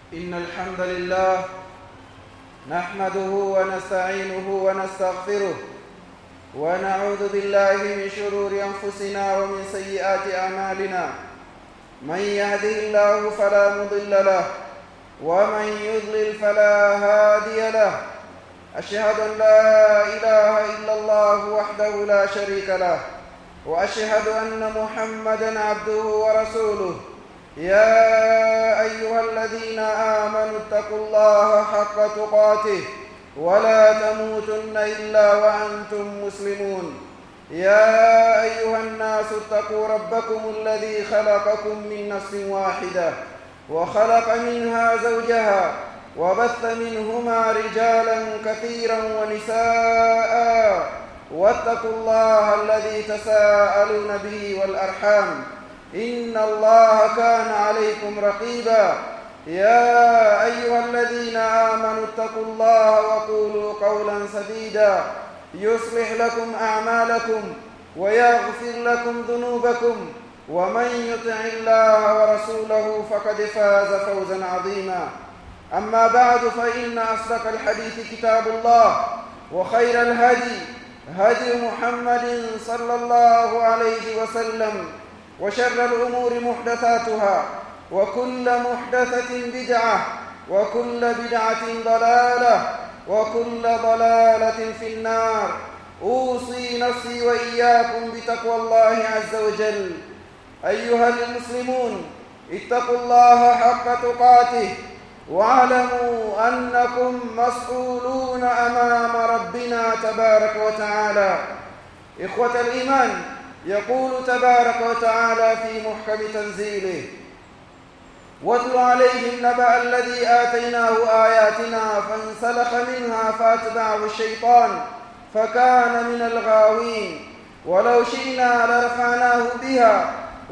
إن الحمد لله نحمده ونستعينه ونستغفره ونعوذ بالله من شرور أنفسنا ومن سيئات أعمالنا من يهده الله فلا مضل له ومن يضلل فلا هادي له أشهد أن لا إله إلا الله وحده لا شريك له وأشهد أن محمدا عبده ورسوله يا أيها الذين آمنوا اتقوا الله حق تقاته ولا تموتن إلا وأنتم مسلمون يا أيها الناس اتقوا ربكم الذي خلقكم من نفس واحدة وخلق منها زوجها وبث منهما رجالا كثيرا ونساء واتقوا الله الذي تساءلون به والأرحام إن الله كان عليكم رقيبا يا أيها الذين آمنوا اتقوا الله وقولوا قولا سديدا يصلح لكم أعمالكم ويغفر لكم ذنوبكم ومن يطع الله ورسوله فقد فاز فوزا عظيما أما بعد فإن أصدق الحديث كتاب الله وخير الهدي هدي محمد صلى الله عليه وسلم وشر الأمور محدثاتها وكل محدثة بدعة وكل بدعة ضلالة وكل ضلالة في النار أوصي نفسي وإياكم بتقوى الله عز وجل أيها المسلمون اتقوا الله حق تقاته واعلموا أنكم مسؤولون أمام ربنا تبارك وتعالى إخوة الإيمان يقول تبارك وتعالى في محكم تنزيله واتل عليهم نبأ الذي آتيناه آياتنا فانسلخ منها فأتبعه الشيطان فكان من الغاوين ولو شئنا لرفعناه بها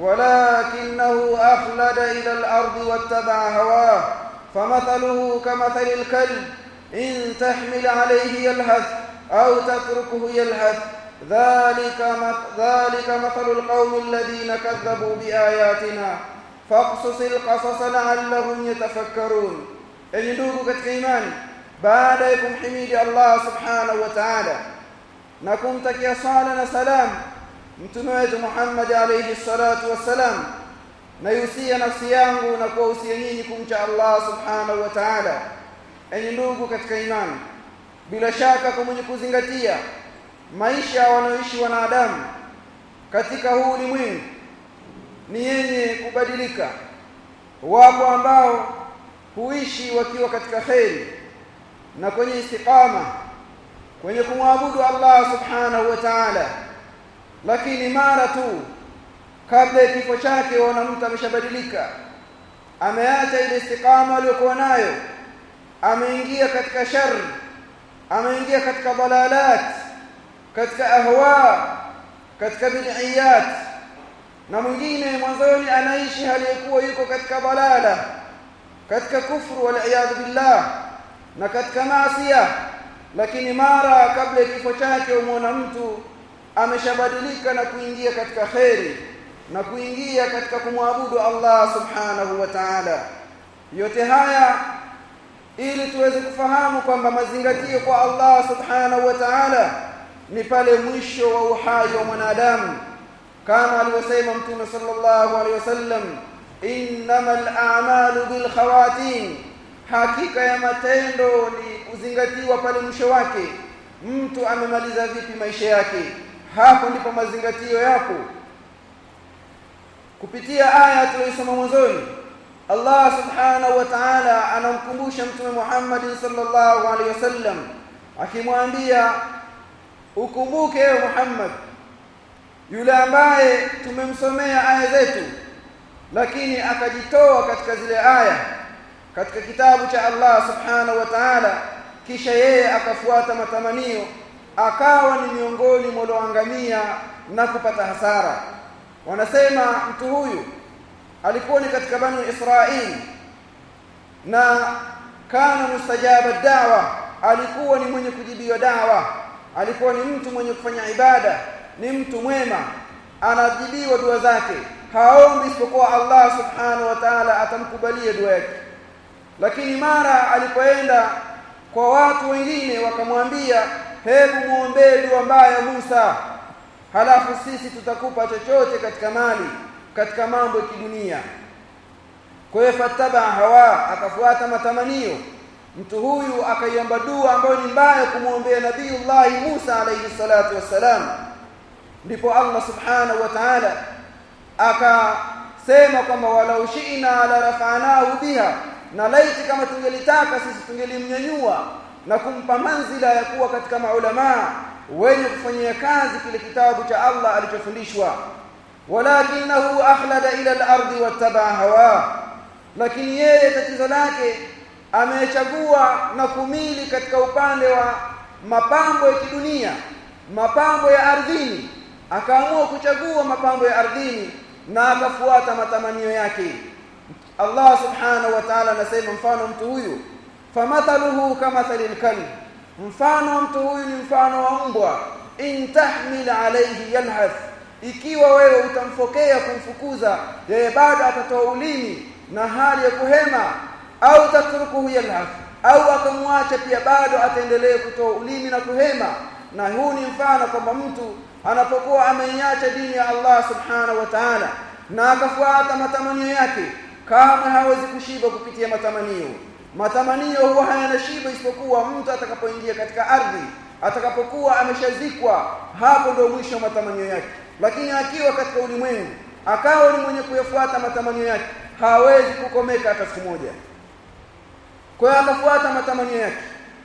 ولكنه أخلد إلى الأرض واتبع هواه فمثله كمثل الكلب إن تحمل عليه يلهث أو تتركه يلهث ذلك ذلك مثل القوم الذين كذبوا بآياتنا فاقصص القصص لعلهم يتفكرون enyi ndugu katika imani baada ya kumhimidi Allah subhanahu wa ta'ala na kumtakia sala na salam mtume wetu Muhammad alayhi salatu wassalam naihusia nafsi yangu na kuwahusia nyinyi kumcha Allah subhanahu wa ta'ala enyi ndugu katika imani bila shaka kwa mwenye kuzingatia maisha wanaoishi wanadamu katika huu ulimwengu ni yenye kubadilika wapo ambao huishi wakiwa katika kheri na kwenye istiqama kwenye kumwabudu Allah subhanahu wa ta'ala lakini mara tu kabla ya kifo chake wana mtu ameshabadilika ameacha ile istiqama aliyokuwa nayo ameingia katika shari ameingia katika dalalat katika ahwa katika bid'iyat na mwingine mwanzoni anaishi hali yakuwa yuko katika balala katika kufru wal iyad billah na katika maasiya lakini mara kabla ya kifo chake umwona mtu ameshabadilika na kuingia katika kheri na kuingia katika kumwabudu Allah subhanahu wa ta'ala yote haya ili tuweze kufahamu kwamba mazingatio kwa Allah subhanahu wa ta'ala ni pale mwisho wa uhai wa mwanadamu kama alivyosema mtume sallallahu alaihi wasallam innamal a'malu bil khawatim hakika ya matendo ni kuzingatiwa pale mwisho wake mtu amemaliza vipi maisha yake hapo ndipo mazingatio yako kupitia aya tuliyosoma mwanzoni Allah subhanahu wa ta'ala anamkumbusha mtume Muhammad sallallahu alaihi wasallam akimwambia ukumbuke ewe Muhammad yule ambaye tumemsomea aya zetu lakini akajitoa katika zile aya katika kitabu cha Allah subhanahu wa ta'ala kisha yeye akafuata matamanio akawa ni miongoni mwa walioangamia na kupata hasara wanasema mtu huyu alikuwa ni katika banu Israili na kana mustajaba dawa alikuwa ni mwenye kujibiwa dawa alikuwa ni mtu mwenye kufanya ibada ni mtu mwema anajibiwa dua zake haombi isipokuwa Allah subhanahu wa ta'ala atamkubalia dua yake lakini mara alipoenda kwa watu wengine wakamwambia hebu muombee dua mbaya Musa halafu sisi tutakupa chochote katika mali katika mambo ya kidunia kwa hiyo fataba hawa akafuata matamanio mtu huyu akaiomba dua ambayo ni mbaya kumwombea nabiiullah Musa alayhi salatu wassalam ndipo Allah subhanahu wa ta'ala akasema kwamba walau shi'na la rafa'nahu biha na laiti kama tungelitaka sisi tungelimnyanyua na kumpa manzila ya kuwa katika maulamaa wenye kufanyia kazi kile kitabu cha Allah alichofundishwa walakinahu akhlada ila al-ardi wattaba hawa lakini yeye tatizo lake amechagua na kumili katika upande wa mapambo ya kidunia mapambo ya ardhini akaamua kuchagua mapambo ya ardhini na akafuata matamanio yake Allah subhanahu wa ta'ala anasema mfano mtu huyu famathaluhu kamathalil kalb mfano mtu huyu ni mfano wa mbwa in tahmil alayhi yalhath ikiwa wewe utamfokea kumfukuza yeye bado atatoa ulimi na hali ya kuhema au tatrukuhu yalhath au akamwacha pia bado ataendelea kutoa ulimi na kuhema na huu ni mfano kwamba mtu anapokuwa ameiacha dini ya Allah subhanahu wa ta'ala na akafuata matamanio yake kama hawezi kushiba kupitia matamanio matamanio huwa hayana shiba isipokuwa mtu atakapoingia katika ardhi atakapokuwa ameshazikwa hapo ndio mwisho wa matamanio yake lakini akiwa katika ulimwengu akawa ni mwenye kuyafuata matamanio yake hawezi kukomeka hata siku moja kwa hiyo akafuata matamanio yake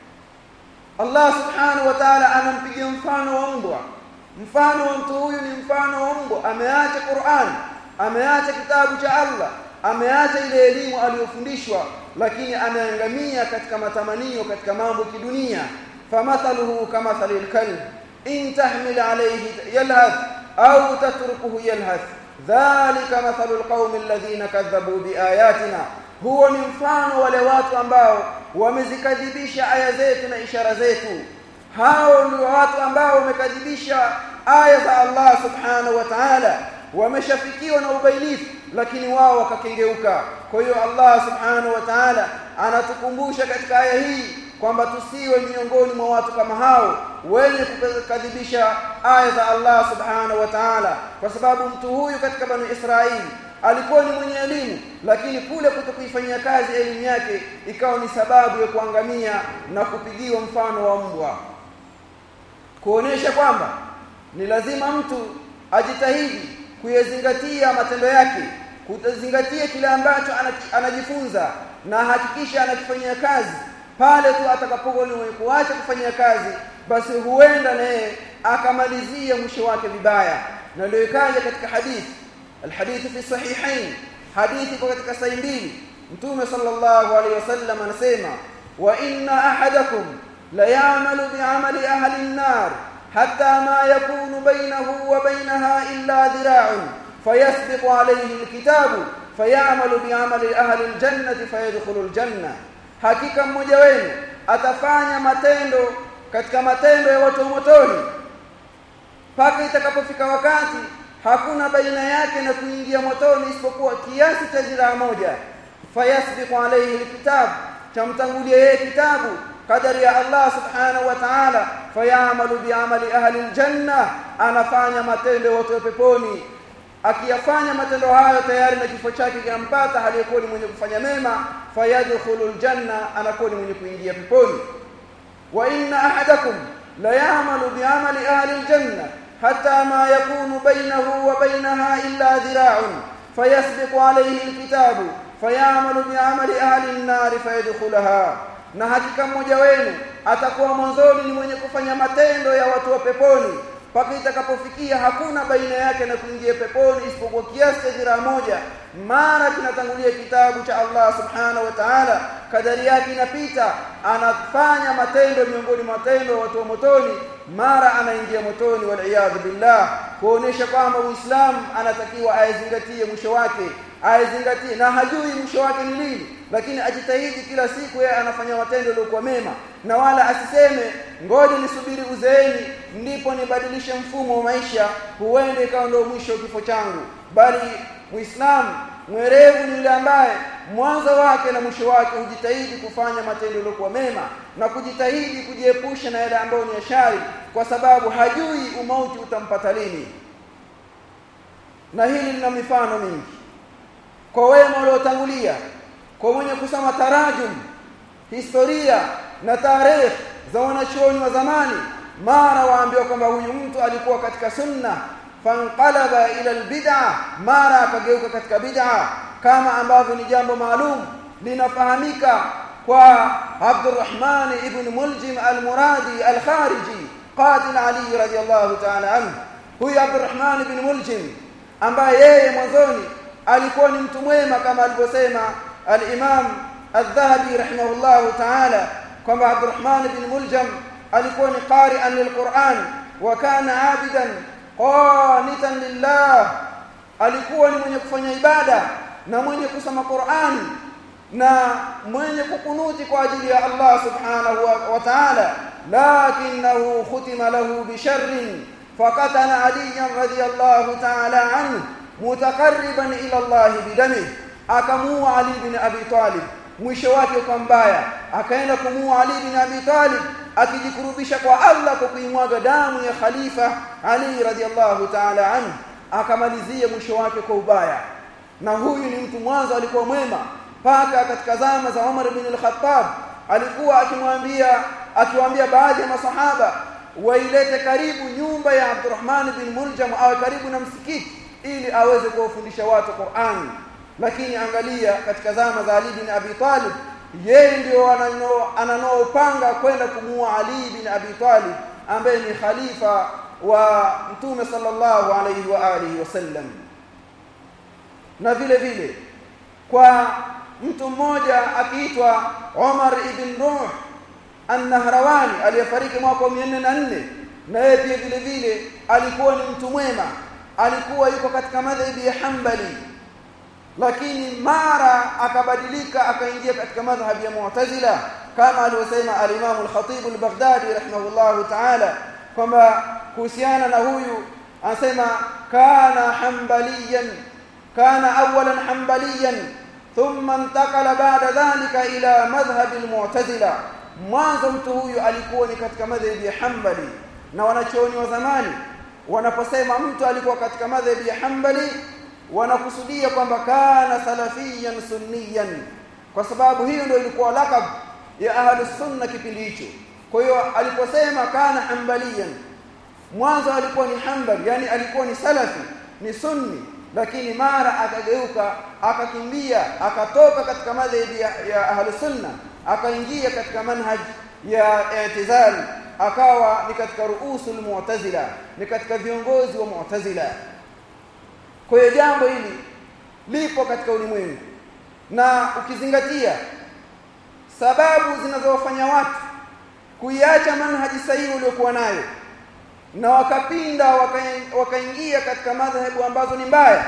Allah subhanahu wa ta'ala anampigia mfano wa mbwa mfano wa mtu huyu ni mfano wa mbwa ameacha Qur'an ameacha kitabu cha Allah ameacha ile elimu aliyofundishwa lakini ameangamia katika matamanio katika mambo kidunia famathaluhu kamathalil kalb in tahmil alayhi yalhath au tatrukuhu yalhath dhalika mathalul qaumi alladhina kadhabu biayatina huo ni mfano wale watu ambao wamezikadhibisha aya zetu na ishara zetu hao ni watu ambao wamekadhibisha aya za Allah subhanahu wa ta'ala wameshafikiwa na ubainifu lakini wao wakakengeuka kwa hiyo Allah subhanahu wa ta'ala anatukumbusha katika aya hii kwamba tusiwe miongoni mwa watu kama hao wenye kukadhibisha aya za Allah subhanahu wa ta'ala kwa sababu mtu huyu katika bani Israeli alikuwa ni mwenye elimu lakini kule kutokuifanyia kazi elimu yake ikawa ni sababu ya kuangamia na kupigiwa mfano wa mbwa kuonesha kwamba ni lazima mtu ajitahidi kuyazingatia matendo yake kuzingatia kile ambacho anajifunza na hakikisha anakifanyia kazi pale tu atakapokuwa ni mwenye kuacha kufanyia kazi basi huenda naye akamalizia mwisho wake vibaya na ndio ikaja katika hadithi الحديث في الصحيحين حديث katika sahihi mbili mtume sallallahu alaihi wasallam anasema wa inna ahadakum la ya'malu bi'amali ahli an-nar hatta ma yakunu bainahu wa bainaha illa dhira'un fayasbiqu alayhi al-kitabu fayamalu bi'amali ahli al-jannati fayadkhulu al-janna hakika mmoja wenu atafanya matendo katika matendo ya watu wa motoni mpaka itakapofika wakati hakuna baina yake na kuingia motoni isipokuwa kiasi cha ziraa moja fayasbiqu alayhi alkitab chamtangulia yeye kitabu kadari ya Allah subhanahu wa ta'ala fayamalu bi'amali ahli aljanna anafanya matendo watu wa peponi akiyafanya matendo hayo tayari na kifo chake kinampata aliyekuwa ni mwenye kufanya mema fayadkhulu aljanna anakuwa ni mwenye kuingia peponi wa inna ahadakum la ya'malu bi'amali ahli aljanna حتى ما يكون بينه وبينها إلا ذراع فيسبق عليه الكتاب فيعمل بعمل أهل النار فيدخلها na hakika mmoja wenu atakuwa mwanzoni ni mwenye kufanya matendo ya watu wa peponi mpaka itakapofikia hakuna baina yake na kuingia peponi isipokuwa kiasi cha dhiraa moja mara kinatangulia kitabu cha Allah subhanahu wa ta'ala kadari yake inapita anafanya matendo miongoni mwa matendo ya watu wa motoni mara anaingia motoni waliyadhu billah kuonesha kwamba Uislamu anatakiwa aizingatie mwisho wake aizingatie na hajui mwisho wake ni lini lakini ajitahidi kila siku yeye anafanya matendo yaliyokuwa mema na wala asiseme ngoja nisubiri uzeeni ndipo nibadilishe mfumo wa maisha huende ikawa ndio mwisho wa kifo changu bali muislamu mwerevu ni yule ambaye mwanzo wake na mwisho wake hujitahidi kufanya matendo yaliyokuwa mema na kujitahidi kujiepusha na yale ambayo ni shari kwa sababu hajui umauti utampata lini na hili lina mifano mingi kwa wema waliotangulia kwa mwenye kusoma tarajum historia na tarehe za wanachuoni wa zamani mara waambiwa kwamba huyu mtu alikuwa katika sunna fanqalaba ila albid'a mara akageuka katika bid'a kama ambavyo ni jambo maalum linafahamika kwa Abdurrahman ibn Muljim al-Muradi al-Khariji qatil Ali radiyallahu ta'ala anhu huyu Abdurrahman ibn Muljim ambaye yeye mwanzoni alikuwa ni mtu mwema kama alivyosema al-Imam al-Dhahabi rahimahullahu ta'ala kwamba Abdurrahman ibn Muljam alikuwa ni qari'an lil-Qur'an wa kana 'abidan qanitan lillah alikuwa ni mwenye kufanya ibada na mwenye kusoma Qur'an na mwenye kukunuti kwa ajili ya Allah subhanahu wa, wa ta'ala lakinahu khutima lahu bi sharrin fakatana aliyan radiyallahu ta'ala anhu mutaqarriban ila Allah bidami akamua Ali bin Abi Talib mwisho wake ukawa mbaya akaenda kumua Ali bin Abi Talib akijikurubisha kwa Allah kwa kuimwaga damu ya khalifa Ali radhiallahu ta'ala anhu akamalizia mwisho wake kwa ubaya na huyu ni mtu mwanzo alikuwa mwema paka katika zama za Umar bin al-Khattab alikuwa akimwambia akiwaambia baadhi ya masahaba wailete karibu nyumba ya Abdurrahman bin Muljam awe karibu na msikiti ili aweze kuwafundisha watu Qur'an lakini angalia katika zama za Ali bin Abi Talib yeye ndio ananaopanga kwenda kumuua Ali bin Abi Talib ambaye ni khalifa wa Mtume sallallahu alayhi wa alihi wasallam na vile vile kwa mtu mmoja akiitwa Umar ibn Ruh An-Nahrawani aliyefariki mwaka wa 404 na yeye pia vile vile alikuwa ni mtu mwema alikuwa yuko katika madhhabi ya Hanbali lakini mara akabadilika akaingia katika madhhabi ya Mu'tazila kama alivyosema al-Imam al-Khatib al-Baghdadi rahimahullahu ta'ala kwamba kuhusiana na huyu anasema kana hanbaliyan kana awalan hanbaliyan thumma intakala ba'da dhalika ila madhhab al-Mu'tazila mwanzo mtu huyu alikuwa ni katika madhhabi ya Hanbali na wanachuoni wa zamani wanaposema mtu alikuwa katika madhhabi ya Hanbali wanakusudia kwamba kana salafiyan sunniyan kwa sababu hiyo ndio ilikuwa lakab ya ahli sunna kipindi hicho kwa hiyo aliposema kana hanbaliyan mwanzo alikuwa ni hanbali yani alikuwa ni salafi ni sunni lakini mara akageuka akakimbia akatoka katika madhhabi ya, ya ahli sunna akaingia katika manhaj ya i'tizal akawa ni katika ruusul mu'tazila ni katika viongozi wa mu'tazila kwa hiyo jambo hili lipo katika ulimwengu na ukizingatia sababu zinazowafanya watu kuiacha manhaji sahihi uliokuwa nayo na wakapinda wakaingia katika madhehebu ambazo ni mbaya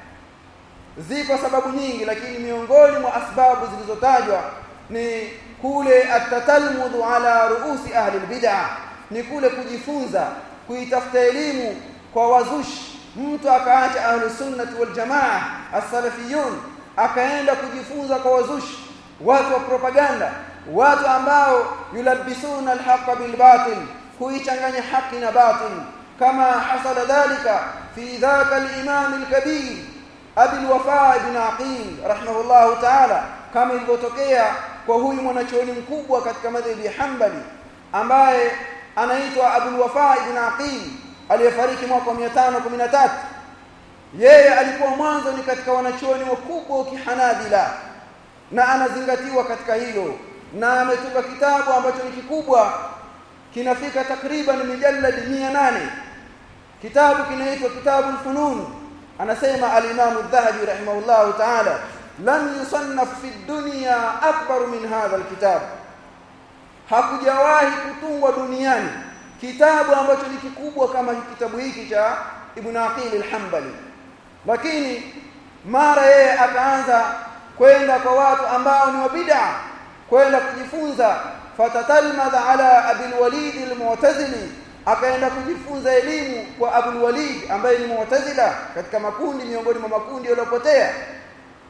zipo sababu nyingi lakini miongoni mwa asbabu zilizotajwa ni kule atatalmudhu ala ruusi ahli albid'ah ni kule kujifunza kuitafuta elimu kwa wazushi mtu akaacha ahlu sunnati wal jamaa as-salafiyun akaenda kujifunza kwa wazushi watu wa propaganda watu ambao yulabisuna al-haqqa bil batil kuichanganya haki na batil kama hasala dhalika fi dhaka al-imam al-kabir abi al-wafa ibn aqil rahimahullah ta'ala kama ilivyotokea kwa huyu mwanachuoni mkubwa katika madhhabi ya Hanbali ambaye anaitwa Abu al-Wafa ibn Aqil aliyefariki mwaka wa 513 yeye alikuwa mwanzo ni katika wanachuoni wakubwa wa kihanabila na anazingatiwa katika hilo na ametunga kitabu ambacho ni kikubwa kinafika takriban mijalladi 800 kitabu kinaitwa kitabu al-funun anasema al-Imam adh-Dhahabi rahimahullahu ta'ala lam yusannaf fi dunya akbar min hadha al-kitab hakujawahi kutungwa duniani kitabu ambacho ni kikubwa kama kitabu hiki cha Ibn Aqil al-Hanbali lakini mara yeye akaanza kwenda kwa watu ambao ni wabid'a kwenda kujifunza fatatalmadha ala Abil Walid al-Mu'tazili akaenda kujifunza elimu kwa Abul Walid ambaye ni Mu'tazila katika makundi miongoni mwa makundi yaliyopotea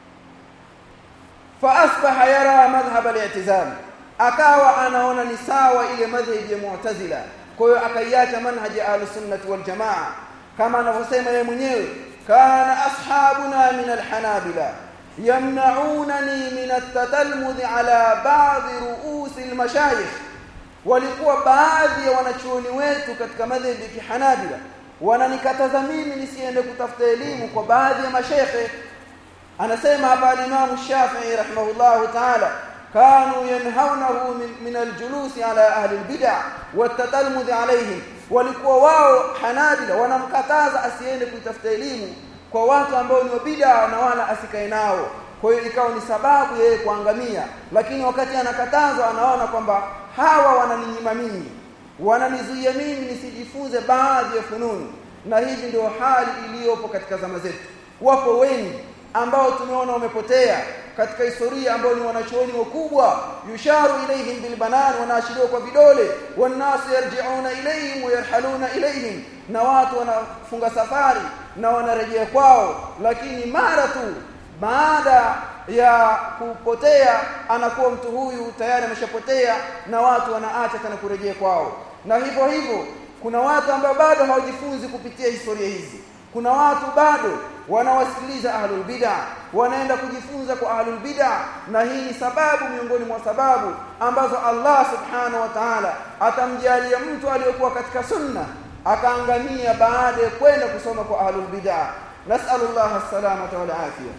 fa asbaha yara madhhab al-i'tizal akawa anaona ni sawa ile madhhabi ya mu'tazila kwa hiyo akaiacha manhaji ahlus sunnah wal jamaa kama anavyosema yeye mwenyewe kana ashabuna min al-hanabila yamna'unani min at-tatalmudh ala ba'd ru'us al-mashayikh walikuwa baadhi ya wanachuoni wetu katika madhhabi ya kihanabila wananikataza mimi nisiende kutafuta elimu kwa baadhi ya mashekhe anasema hapa al-Imam Shafi'i rahimahullah ta'ala kanu yanhawnahu min, min al-julusi ala ahli al-bid'ah wat-tatalmudh alayhim walikuwa wao hanabila wanamkataza asiende kuitafuta elimu kwa watu ambao ni bid'a na wala asikae nao kwa hiyo ikawa ni sababu yeye kuangamia lakini wakati anakatazwa anaona kwamba hawa wananinyima mimi wananizuia mimi nisijifunze baadhi ya fununu na hivi ndio hali iliyopo katika zama zetu wapo wengi ambao tumeona wamepotea katika historia ambao ni wanachuoni wakubwa yusharu ilaihim bilbanan wanaashiriwa kwa vidole wanasu yarjiuna ilaihim wayarhaluna ilaihim na watu wanafunga safari na wanarejea kwao lakini mara tu baada ya kupotea anakuwa mtu huyu tayari ameshapotea na watu wanaacha tena kurejea kwao na hivyo hivyo kuna watu ambao bado hawajifunzi kupitia historia hizi kuna watu bado wanawasikiliza ahlul bid'ah wanaenda kujifunza kwa ahlul bid'ah na hii ni sababu miongoni mwa sababu ambazo Allah subhanahu wa ta'ala atamjalia mtu aliyokuwa katika sunna akaangamia baada ya kwenda kusoma kwa ahlul bid'ah nas'alullah as-salamata wal afiyah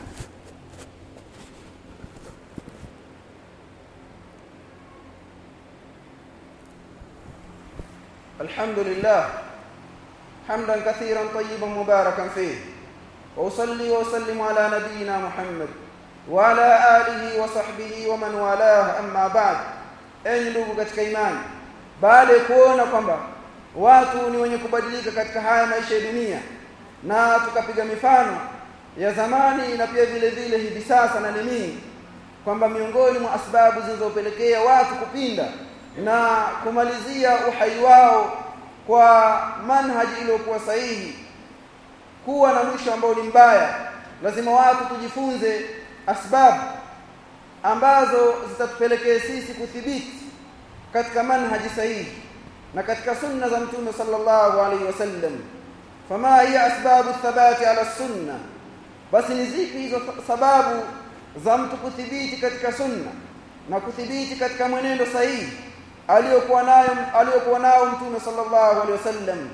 الحمد لله حمدا كثيرا طيبا مباركا فيه واصلي واسلم على نبينا محمد وعلى اله وصحبه ومن والاه اما بعد enyi ndugu katika imani baada ya kuona kwamba watu ni wenye kubadilika katika haya maisha ya dunia na tukapiga mifano ya zamani na pia vile vile hivi sasa na nini kwamba miongoni mwa sababu zinazopelekea watu kupinda na kumalizia uhai wao kwa manhaji iliyokuwa sahihi kuwa na mwisho ambao ni mbaya lazima watu tujifunze asbabu ambazo zitatupelekea sisi kuthibiti katika manhaji sahihi na katika sunna za mtume sallallahu alaihi wasallam fama hiya asbabu thabati ala sunna basi ni zipi hizo sababu za mtu kuthibiti katika sunna na kuthibiti katika mwenendo sahihi aliyokuwa nayo aliyokuwa nao mtume sallallahu alaihi wasallam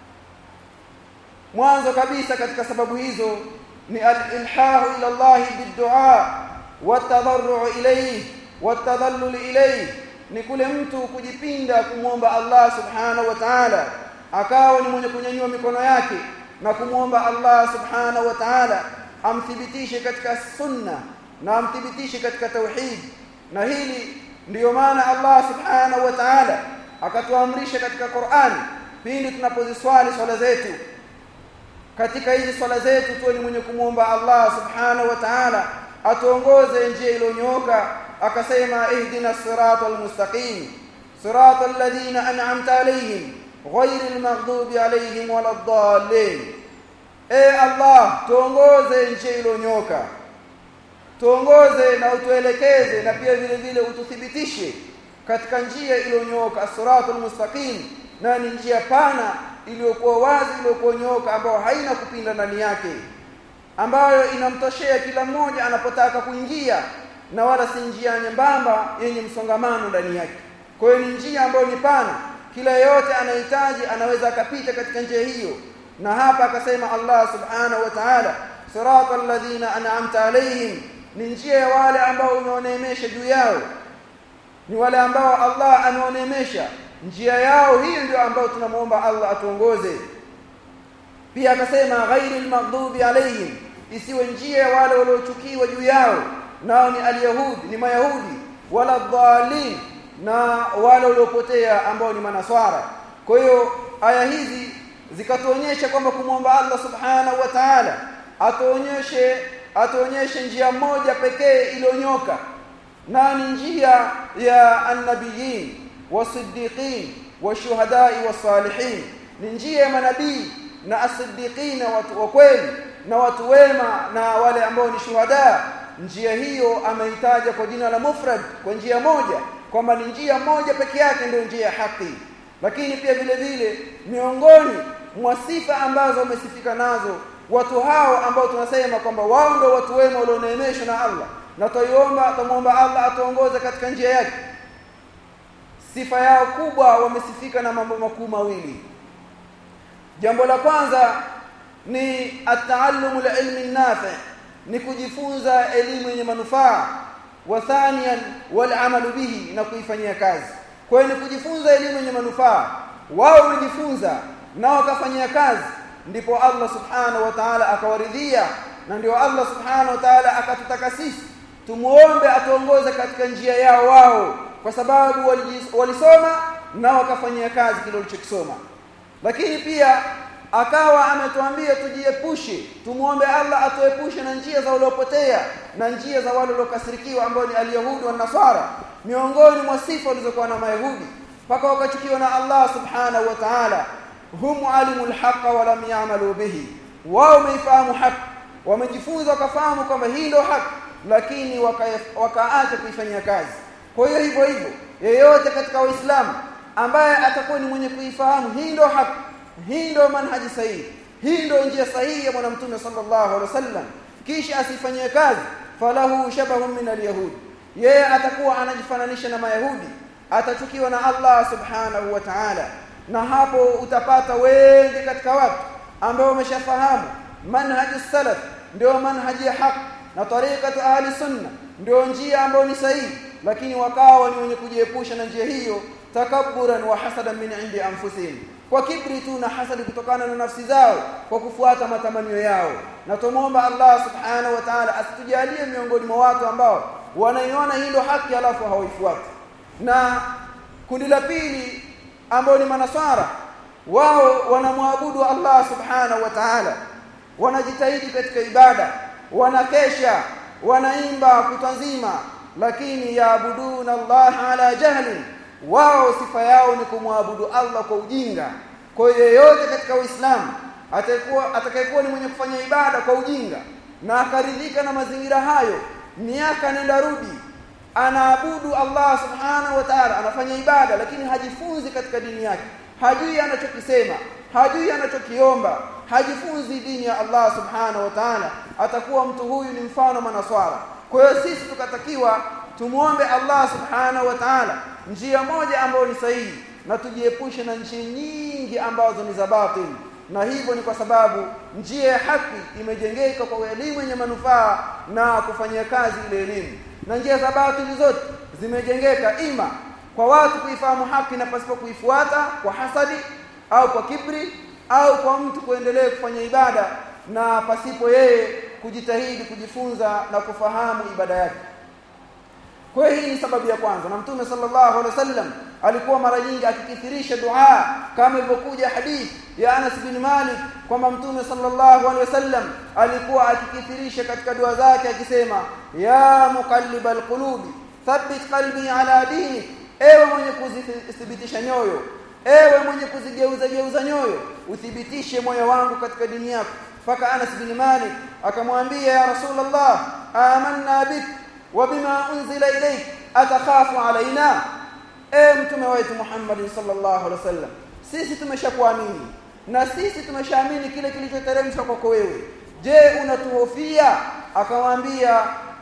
mwanzo kabisa katika sababu hizo ni al-ilhahu ila Allah bid-du'a wat-tadarru ilayhi wat-tadallul ilayhi ni kule mtu kujipinda kumwomba Allah subhanahu wa ta'ala akawa ni mwenye kunyanyua mikono yake na kumwomba Allah subhanahu wa ta'ala amthibitishe katika sunna na amthibitishe katika tauhid na hili ndiyo maana Allah subhanahu wa ta'ala akatuamrisha katika Qur'an pindi tunapoziswali swala zetu katika hizi swala zetu tuwe ni mwenye kumwomba Allah subhanahu wa ta'ala atuongoze njia iliyonyooka akasema ihdina siratal mustaqim siratal ladhina an'amta alayhim ghayril maghdubi alayhim waladdallin e Allah tuongoze njia iliyonyooka tuongoze na utuelekeze na pia vile vile ututhibitishe katika njia iliyonyooka siratal mustaqim na ni njia pana iliyokuwa wazi iliyokuwa nyoka ambayo haina kupinda ndani yake ambayo inamtoshea kila mmoja anapotaka kuingia na wala si njia nyembamba yenye msongamano ndani yake kwa hiyo ni njia ambayo ni pana kila yeyote anahitaji anaweza akapita katika njia hiyo na hapa akasema Allah subhanahu wa ta'ala siratal ladhina an'amta alayhim ni njia ya wale ambao umeoneemesha juu yao ni wale ambao Allah ameoneemesha njia yao hiyo ndio ambayo tunamuomba Allah atuongoze pia akasema ghairil maghdubi alayhim isiwe njia ya wale waliochukiwa juu yao nao ni alyahudi ni mayahudi wala dhalin na wale waliopotea ambao ni manaswara kwa hiyo aya hizi zikatuonyesha kwamba kumwomba Allah subhanahu wa ta'ala atuonyeshe atuonyeshe njia moja pekee iliyonyoka na ni njia ya annabiyin wasiddiqin washuhadai wasalihin ni njia ya manabii na asiddiqin watu wa kweli na watu wema na wale ambao ni shuhada njia hiyo ameitaja kwa jina la mufrad kwa njia moja kwamba ni njia moja peke yake ndio njia ya haki lakini pia vile vile miongoni mwa sifa ambazo wamesifika nazo watu hao ambao tunasema kwamba wao ndio watu wema walioneemeshwa na Allah na tuiomba tumuomba Allah atuongoze katika njia yake sifa yao kubwa wamesifika na mambo makuu mawili jambo la kwanza ni ataallumu ilmi nafi ni kujifunza elimu yenye manufaa wa thaniyan wal amalu bihi na kuifanyia kazi kwa hiyo ni kujifunza elimu yenye manufaa wao wamejifunza na wakafanyia kazi ndipo Allah subhanahu wa ta'ala akawaridhia na ndio Allah subhanahu wa ta'ala akatutaka sisi tumuombe atuongoze katika njia yao wao kwa sababu walisoma na wakafanyia kazi kile walichokisoma lakini pia akawa ametuambia tujiepushe tumuombe Allah atuepushe na njia za waliopotea na njia za wale waliokasirikiwa ambao ni alyahudi wa nasara miongoni mwa sifa walizokuwa na mayahudi mpaka wakachukiwa na Allah subhanahu wa ta'ala hum alimul haqqa wa lam ya'malu bihi wao wameifahamu haki wamejifunza wakafahamu kwamba hii ndio haki lakini wakaacha kuifanyia kazi kwa hiyo hivyo hivyo yeyote katika waislamu ambaye atakuwa ni mwenye kuifahamu hii ndio haki hii ndio manhaji sahihi hii ndio njia sahihi ya bwana mtume sallallahu alaihi wasallam kisha asifanyie kazi falahu shabahun min alyahud yeye atakuwa anajifananisha na mayahudi atachukiwa na Allah subhanahu wa ta'ala na hapo utapata wengi katika watu ambao wameshafahamu manhaji salaf ndio manhaji ya haki na tariqatu ahli sunna ndio njia ambayo ni sahihi lakini wakawa ni wenye kujiepusha na njia hiyo takabburan wa hasadan min indi anfusihim kwa kibri tu na hasadi kutokana na nafsi zao kwa kufuata matamanio yao na tumuomba Allah subhanahu wa ta'ala asitujalie miongoni mwa watu ambao wanaiona hilo haki alafu hawaifuati na kundi la pili ambao ni manasara wao wanamwabudu Allah subhanahu wa ta'ala wanajitahidi katika ibada wanakesha wanaimba kutwa nzima lakini yaabuduna Allah ala jahlin wao sifa yao ni kumwabudu Allah kwa ujinga kwa hiyo yeyote katika Uislamu atakuwa atakayekuwa ni mwenye kufanya ibada kwa ujinga na akaridhika na mazingira hayo miaka nenda rudi anaabudu Allah subhanahu wa ta'ala anafanya ibada lakini hajifunzi katika dini yake hajui anachokisema hajui anachokiomba hajifunzi dini ya Allah subhanahu wa ta'ala atakuwa mtu huyu ni mfano manaswara kwa hiyo sisi tukatakiwa tumuombe Allah subhanahu wa ta'ala njia moja ambayo ni sahihi na tujiepushe na njia nyingi ambazo ni za batil na hivyo ni kwa sababu njia ya haki imejengeka kwa elimu yenye manufaa na kufanyia kazi ile elimu na njia za batili zote zimejengeka ima kwa watu kuifahamu haki na pasipo kuifuata kwa hasadi au kwa kibri au kwa mtu kuendelea kufanya ibada na pasipo yeye kujitahidi kujifunza na kufahamu ibada yake kwa hiyo hii ni sababu ya kwanza na mtume sallallahu alaihi wasallam alikuwa mara nyingi akikithirisha dua kama ilivyokuja hadith ya Anas bin Malik kwamba mtume sallallahu alaihi wasallam alikuwa akikithirisha katika dua zake akisema ya muqallibal qulubi thabbit qalbi ala dinik ewe mwenye kuzithibitisha nyoyo ewe mwenye kuzigeuza geuza nyoyo uthibitishe moyo wangu katika dini yako mpaka Anas bin Malik akamwambia ya Rasulullah amanna bik وبما انزل اليك اتخاف علينا اي mtume wetu Muhammad sallallahu alaihi wasallam sisi tumeshakuamini na sisi tumeshaamini kile kilichoteremshwa kwako wewe je unatuhofia akamwambia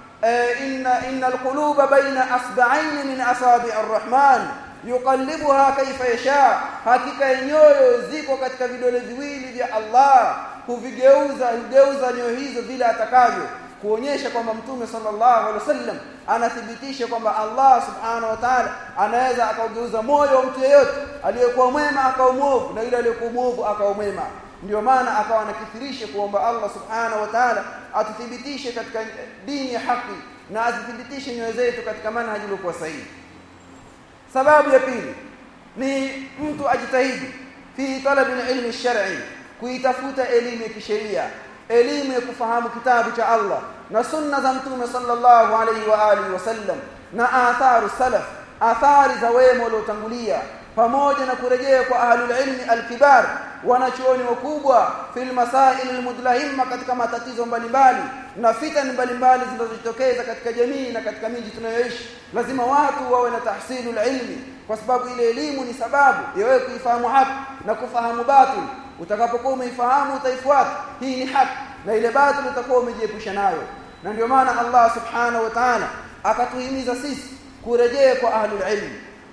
inna innal quluba baina asba'ain min asabi' arrahman yuqallibuha kayfa yasha hakika nyoyo ziko katika vidole viwili vya Allah huvigeuza hugeuza nyoyo hizo vile atakavyo kuonyesha kwamba mtume sallallahu alaihi wasallam anathibitisha kwamba Allah subhanahu wa ta'ala anaweza akaugeuza moyo wa mtu yeyote aliyekuwa mwema akawa mwovu na yule aliyekuwa mwovu akawa mwema ndio maana akawa anakithirisha kuomba Allah subhanahu wa ta'ala atuthibitishe katika dini ya haki na azithibitishe nyoyo zetu katika manhaji iliyokuwa sahihi sababu ya pili ni mtu ajitahidi fi talabi ilmi shar'i kuitafuta elimu ya kisheria elimu ya kufahamu kitabu cha Allah na sunna za mtume sallallahu alaihi wa alihi wasallam na atharu salaf athari za wema waliotangulia pamoja na kurejea kwa ahlul ilmi alkibar wanachuoni wakubwa fil masail almudlahimma katika matatizo mbalimbali na fitani mbalimbali zinazojitokeza katika jamii na katika miji tunayoishi lazima watu wawe na tahsilul ilmi kwa sababu ile elimu ni sababu ya wewe kuifahamu haki na kufahamu batil utakapokuwa umeifahamu utaifuata hii ni haki na ile batil utakuwa umejiepusha nayo na ndio maana Allah subhanahu wa ta'ala akatuhimiza sisi kurejea kwa ahlul ilm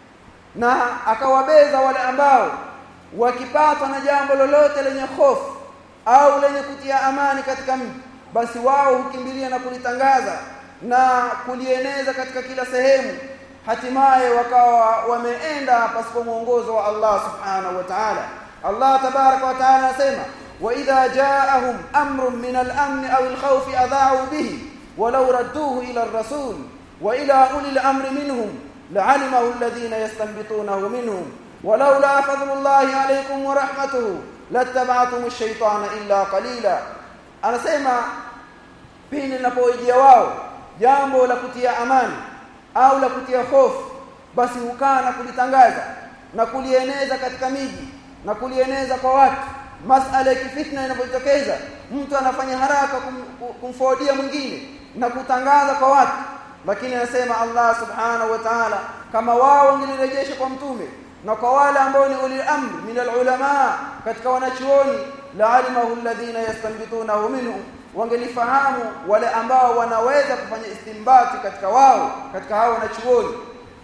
na akawabeza wale ambao wakipatwa na jambo lolote lenye hofu au lenye kutia amani katika mji basi wao hukimbilia na kulitangaza na kulieneza katika kila sehemu hatimaye wakawa wameenda pasipo mwongozo wa Allah subhanahu wa ta'ala Allah tabaraka wa ta'ala anasema wa idha ja'ahum amrun min al-amn aw al-khawf adha'u bihi walau radduhu ila ar-rasul wa ila ulil amri minhum la'alimahu alladhina yastanbitunahu minhum ولولا فضل الله عليكم ورحمته لاتبعتم الشيطان illa qalila anasema pindi linapojia wao jambo la kutia amani au la kutia hofu basi hukaa na kulitangaza na kulieneza katika miji na kulieneza kwa watu masala ya kifitna inapojitokeza mtu anafanya haraka kum, kumfordia mwingine na kutangaza kwa watu lakini anasema Allah subhanahu wa ta'ala kama wao wangelirejesha kwa mtume na kwa wale ambao ni ulil amri min alulama katika wanachuoni la'alimahu alladhina yastanbitunahu minhum wangelifahamu wale ambao wanaweza kufanya istimbati katika wao katika hao wanachuoni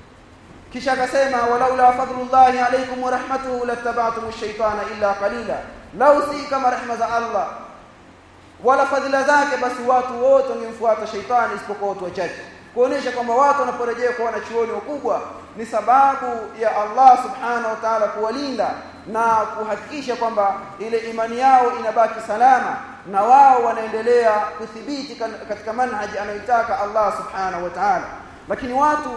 kisha akasema walaula fadlullahi alaykum wa rahmatuhu lattaba'tum ash-shaytana illa qalila law si kama rehma za Allah wala fadhila zake basi watu wote wangemfuata shaitani isipokuwa watu wachache kuonesha kwamba watu wanaporejea kwa wanachuoni wakubwa ni sababu ya Allah subhanahu wa ta'ala kuwalinda na kuhakikisha kwamba ile imani yao inabaki salama na wao wanaendelea kuthibiti katika manhaji anayotaka Allah subhanahu wa ta'ala lakini watu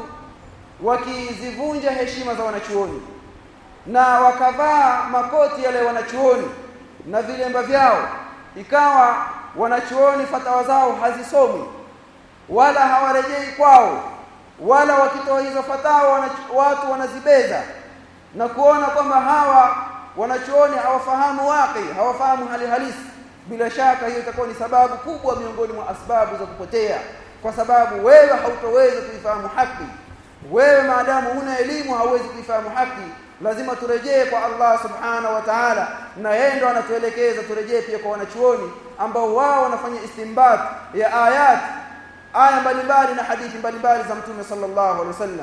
wakizivunja heshima za wanachuoni na wakavaa makoti yale wanachuoni na vilemba vyao ikawa wanachuoni fatawa zao hazisomwi wala hawarejei kwao wala wakitoa hizo fatawa watu wanazibeza na kuona kwamba hawa wanachuoni hawafahamu waqi hawafahamu hali halisi bila shaka hiyo itakuwa ni sababu kubwa miongoni mwa asbabu za kupotea kwa sababu wewe hautoweza kuifahamu haki wewe maadamu huna elimu hauwezi kuifahamu haki lazima turejee kwa Allah subhanahu wa ta'ala na yeye ndo anatuelekeza turejee pia kwa wanachuoni ambao wao wanafanya istinbat ya ayat aya mbalimbali na hadithi mbalimbali za mtume sallallahu alaihi wasallam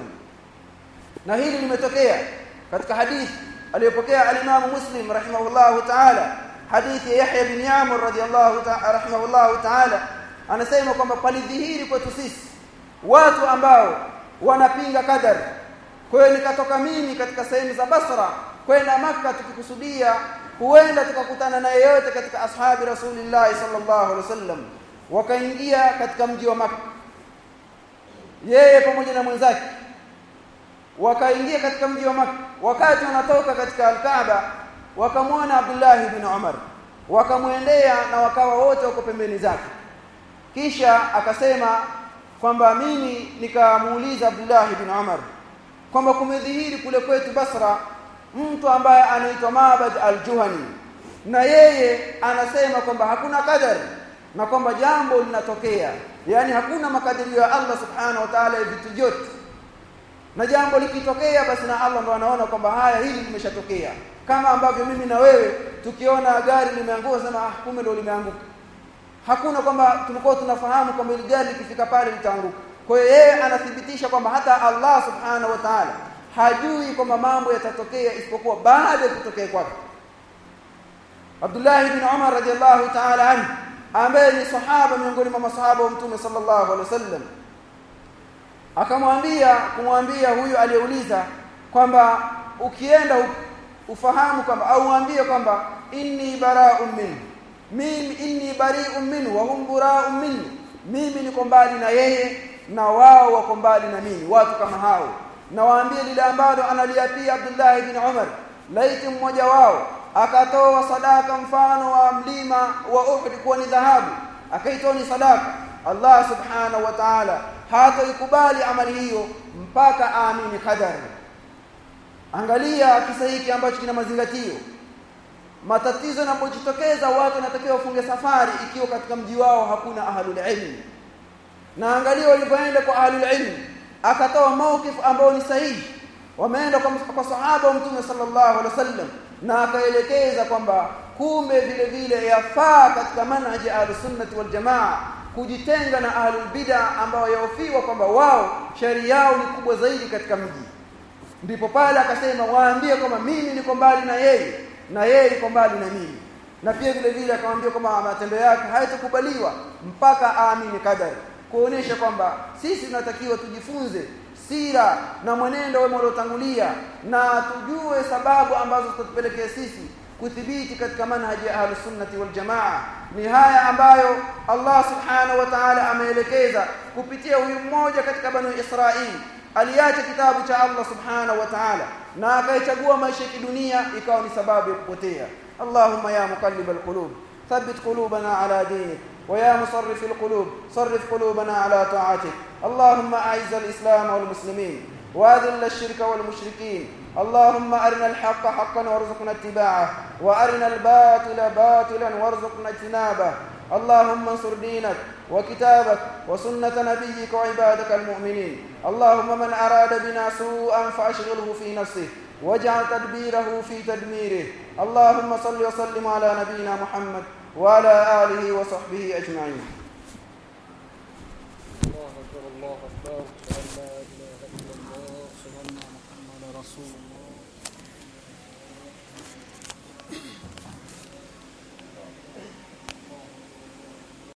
na hili limetokea katika hadithi aliyopokea al-Imam Muslim rahimahullahu ta'ala hadithi ya Yahya bin Yamur radhiyallahu ta'ala rahimahullahu ta'ala anasema kwamba palidhihiri kwetu sisi watu ambao wanapinga kadari kwa hiyo nikatoka mimi katika sehemu za Basra kwenda maka tukikusudia huenda tukakutana na yeyote katika ashabi Rasulillah sallallahu alaihi wasallam wakaingia katika mji wa maka yeye pamoja na mwenzake wakaingia katika mji wa maka wakati wanatoka katika al-Kaaba wakamwona Abdullah ibn Umar wakamwendea na wakawa wote wako pembeni zake kisha akasema kwamba mimi nikamuuliza Abdullah ibn Umar kwamba kumedhihiri kule kwetu Basra mtu ambaye anaitwa Mabad al-Juhani na yeye anasema kwamba hakuna kadari na kwamba jambo linatokea yani hakuna makadirio ya Allah subhanahu wa ta'ala vitu vyote na jambo likitokea basi na Allah ndo anaona kwamba haya hili limeshatokea kama ambavyo mimi na wewe tukiona gari limeanguka sema ah kumbe ndo limeanguka hakuna kwamba tulikuwa tunafahamu kwamba ile gari likifika pale litaanguka kwa hiyo yeye anathibitisha kwamba hata Allah subhanahu wa ta'ala hajui kwamba mambo yatatokea isipokuwa baada ya kutokea kwake Abdullah ibn Umar radiyallahu ta'ala anhu ambaye ni sahaba miongoni mwa masahaba wa Mtume sallallahu alaihi wasallam akamwambia kumwambia huyu aliyeuliza kwamba ukienda ufahamu kwamba au mwambie kwamba inni bara'un minhu mimi inni bari'un minhu wa hum bara'un minni mimi niko mbali na yeye na wao wako mbali na mimi watu kama hao na waambie lile ambalo analiapia Abdullah ibn Umar laiti mmoja wao akatoa sadaka mfano wa mlima wa Uhud kuwa ni dhahabu akaitoa ni sadaka Allah subhanahu wa ta'ala hataikubali amali hiyo mpaka aamini qadar angalia kisa hiki ambacho kina mazingatio matatizo yanapojitokeza watu wanatakiwa wafunge safari ikiwa katika mji wao hakuna ahlul ilm na angalia walivyoenda kwa ahlul ilm akatoa mawqif ambao ni sahihi wameenda kwa, kwa sahaba wa mtume sallallahu alaihi wasallam na akaelekeza kwamba kumbe vile vile yafaa katika manhaji ahlus sunnati wal jamaa kujitenga na ahlul bid'a ambao yaofiwa kwamba wao shari yao ni kubwa zaidi katika mji ndipo pale akasema waambie kwamba mimi niko mbali na yeye na yeye yuko mbali na mimi na pia vile vile akamwambia kwamba matendo yake hayatakubaliwa mpaka aamini kadari kuonesha kwamba sisi tunatakiwa tujifunze sira na mwenendo wema uliotangulia na tujue sababu ambazo zitatupelekea sisi kuthibiti katika manhaji ya ahlus sunnati wal jamaa ni haya ambayo Allah subhanahu wa ta'ala ameelekeza kupitia huyu mmoja katika banu Israili aliacha kitabu cha Allah subhanahu wa ta'ala na akaichagua maisha ya kidunia ikawa ni sababu ya kupotea Allahumma ya muqallib alqulub thabbit qulubana ala dinik ويا مصرف القلوب صرف قلوبنا على طاعتك اللهم أعز الإسلام والمسلمين وأذل الشرك والمشركين اللهم أرنا الحق حقا وارزقنا اتباعه وأرنا الباطل باطلا وارزقنا اجتنابه اللهم انصر دينك وكتابك وسنة نبيك وعبادك المؤمنين اللهم من أراد بنا سوءا فأشغله في نفسه واجعل تدبيره في تدميره اللهم صل وسلم على نبينا محمد وعلى آله وصحبه أجمعين الله أكبر الله أكبر أشهد أن لا إله إلا الله أشهد أن محمدا رسول الله